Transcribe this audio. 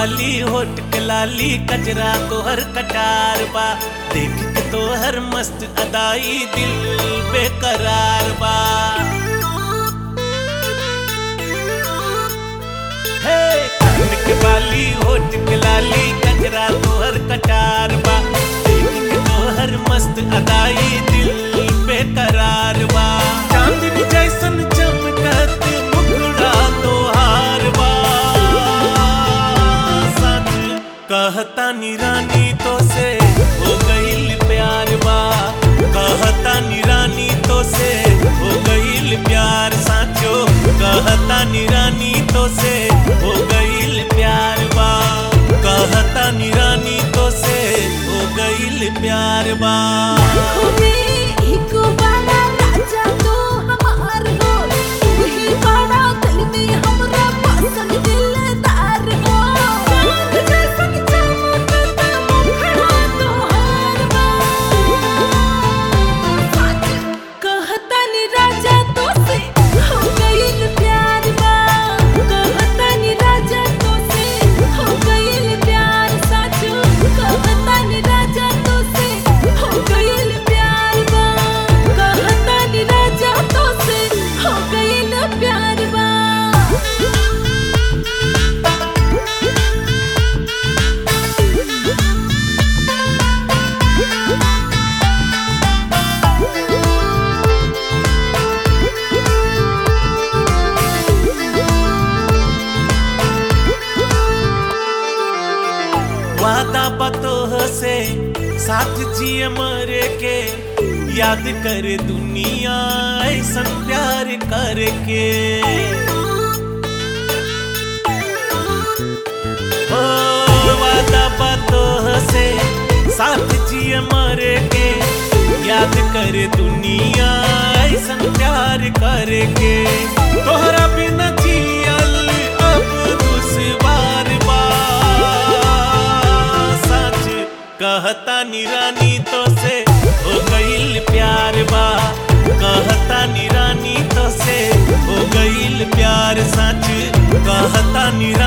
बाली होट के लाली कजरा तोहर कटार बा देख के तोहर मस्त अदाई दिल बेकरार बा हे कान के बाली होट के लाली कजरा तोहर कटार बा देख के तोहर मस्त अदाई दिल बेकरार बा चांदनी जैसन चमकत मुखड़ा तोहार बा सच कहता नी रानी तो से हो गईल प्यार बा कहता नी रानी तो से हो गईल प्यार साचो कहता नी रानी तो से हो गईल प्यार बा कहता नी रानी तो से हो गईल प्यार बा खुदी एक बड़ा राजा तू हमार हो तू ही बड़ा दिल में हमरा पसंद दिलदार हो चांद जैसन चमकता मुखड़ा तोहार बा सच कहता नी राजा तो से हो गईल प्यार बा कहता नी राजा तो से हो गईल प्यार साचो कहता नी राजा तो से हो गईल प्यार बा कहता नी राजा तो से हो गईल प्यार बा वादा बतोह से साथ जिए मरे के याद करे दुनिया ऐसन प्यार करके ओ वादा बतोह से साथ जिए मरे के याद करे दुनिया ऐसन प्यार करके तोहरा बिना जियल अब दुश्वार बा सच कहता नी रानी तो से हो गईल प्यार बा कहता नी रानी तो से हो गईल प्यार सच कहता नी रानी